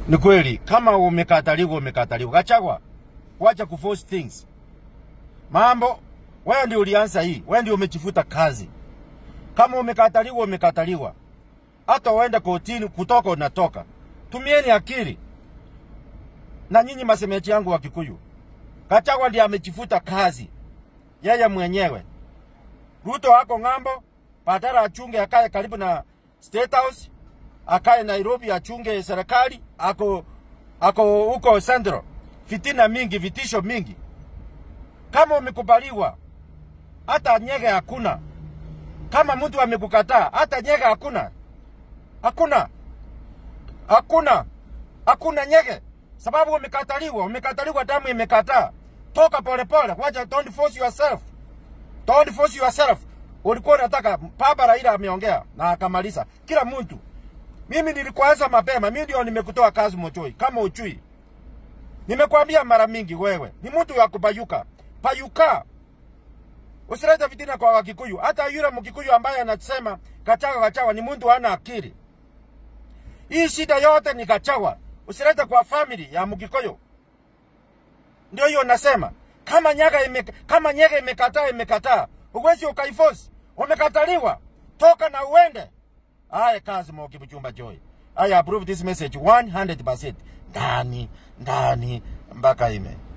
Ni kweli kama umekataliwa, umekataliwa. Gachagua, wacha kuforce things. Mambo wewe ndio ulianza hii, wewe ndio umechifuta kazi. Kama umekataliwa, umekataliwa. Hata uende kotini, kutoka unatoka. Tumieni akili. Na nyinyi masemeji yangu wa Kikuyu, Gachagua ndiye amechifuta kazi yeye mwenyewe. Ruto ako ng'ambo, badala achunge akae karibu na State House, akae Nairobi achunge serikali, ako ako huko Central. Fitina mingi, vitisho mingi. Kama umekubaliwa, hata nyege hakuna. Kama mtu amekukataa, hata nyege hakuna. Hakuna, hakuna, hakuna nyege, sababu umekataliwa. Umekataliwa, damu imekataa. Toka polepole, wacha, don't force yourself. Don't force yourself. Ulikuwa unataka Baba Raila ameongea na akamaliza. Kila mtu. Mimi nilikuanza mapema, mimi ndio nimekutoa kazi Mochoi kama uchui. Nimekwambia mara mingi wewe, ni mtu wa kupayuka. Payuka. Usilete fitina kwa Wakikuyu. Hata yule Mkikuyu ambaye anasema Gachagua Gachagua ni mtu hana akili. Hii shida yote ni Gachagua. Usilete kwa family ya Mkikuyu. Ndio hiyo nasema. Kama nyaga ime, kama nyega imekataa imekataa. Uwezi ukaiforce. Umekataliwa. Toka na uende. Aya kazi Moki Buchumba Joy. I approve this message 100%. Ndani, ndani mpaka ime.